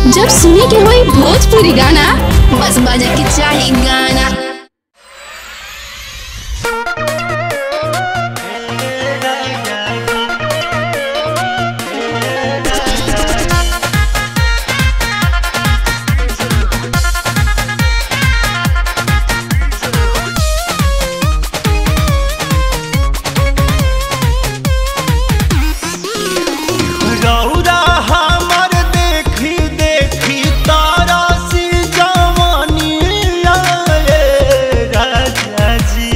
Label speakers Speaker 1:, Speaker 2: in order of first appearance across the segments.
Speaker 1: जब सुने के होई भोजपुरी गाना बस बजे के चाही गाना
Speaker 2: रौरा हमर देखी देखी तारा सी जवानी आए राजा जी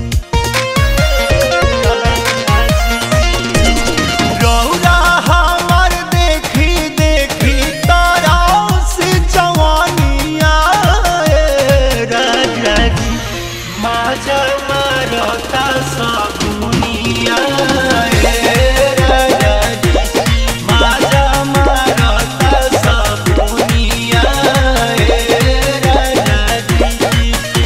Speaker 2: रौरा हमर देखी देखी तारा सी जवानी आए राजा जी माजा मरता सगुनिया राजा जी माजा मरता सगुनिया राजा जी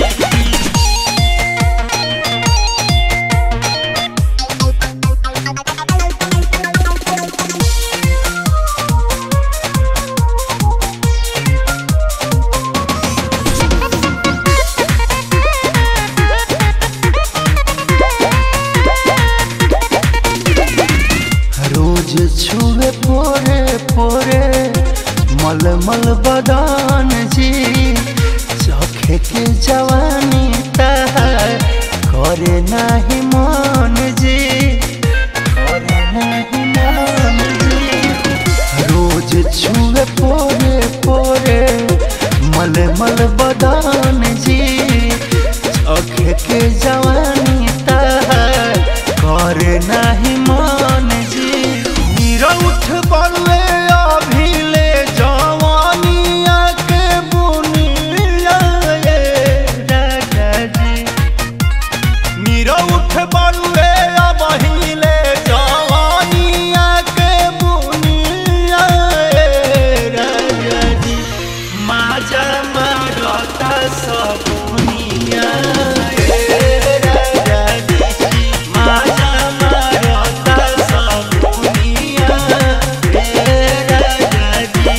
Speaker 2: रोज छुए पोरे पोरे मलमल बदान जी चखे के जवानी तहार करे नाही मन जी करे नाही मन जी रोज छुए पोरे पोरे मलमल बदान जी चखे के जवानी तहार करे नाही मन जी मीरा उठ बलवे अभिले जवानिया के बुनिया ये राजा जी मीरा उठ बलवे अभिले जवानिया के बुनिया ये राजा जी माजा मरता सबुनिया ये राजा जी माजा मरता सबुनिया ये राजा जी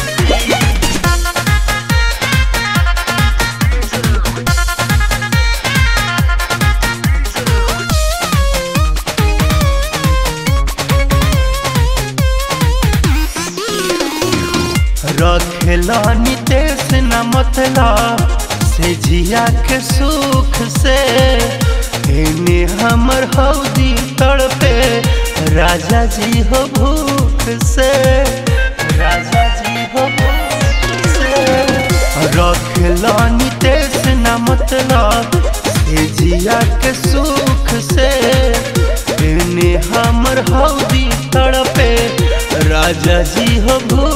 Speaker 2: रखेला नितेश न मतलब से जिया के सुख से एने हमर हौदी तड़पे राजा जी हो भूख से राजा जी हो भूख से रखेला नितेश न मतलब से जिया के सुख से एने हमर हौदी तड़पे राजा जी हो भूख